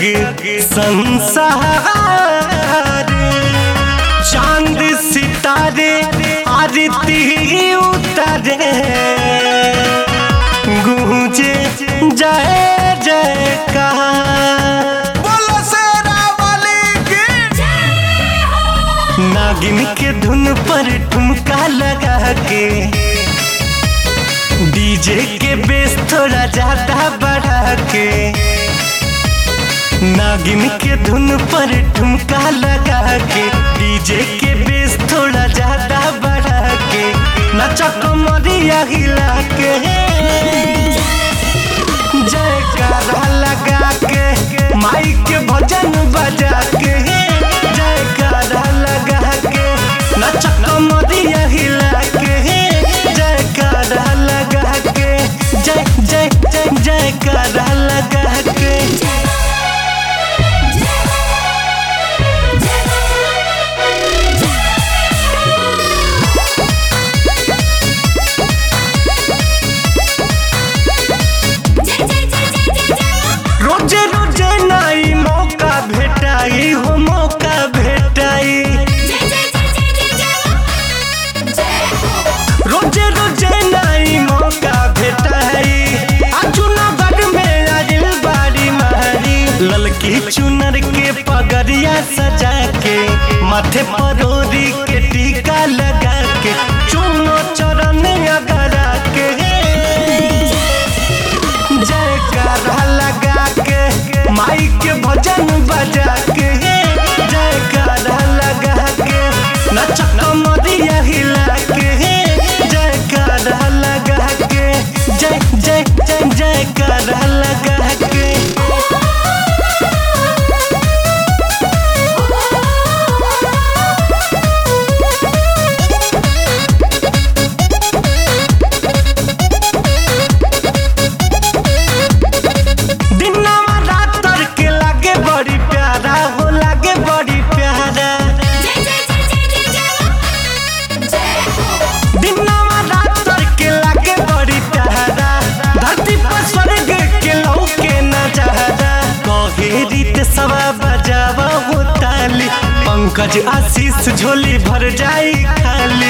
संसार चांद सितारे आरती उतारे गूंजे जय जयकार बोलो शेरा वाली की नागिन के धुन पर ठुमका लगा के डीजे के बेस थोड़ा ज्यादा बढ़ा के नागिन के धुन पर ठुमका लगा के डीजे के बेस थोड़ा ज्यादा बढ़ा के नचा कमरिया हिला के जयकारा लगा के माइक के भजन बजा के जयकारा लगा के नचा कमरिया हिला के जयकारा लगा के जय जय जय जयकारा लगा के रोजे रोजे नाई मौका भेटाई हो मौका भेटाई रोजे रोजे नाई मौका भेटाई अजुनगढ़ में आजिल बारी मारी ललकी चुनर के पगड़िया सजा के माथे पर ओढ़ी के टीका लगा के चुनो चरण अगरा के जयकारा लगा के माइक के भजन बजा के जयकारा लगा के नचा कमरिया हिला के जयकारा लगा के जय जय जय जयकारा लगा के दिनवा रात तर के लागे बड़ी प्यारा हो लागे बड़ी प्यारा दिनवा रात तर के लागे बड़ी प्यारा धरती पर स्वर्ग के लौके नजारा कहे रीत सवा बजावा हो ताली पंकज आशीष झोली भर जाई खाली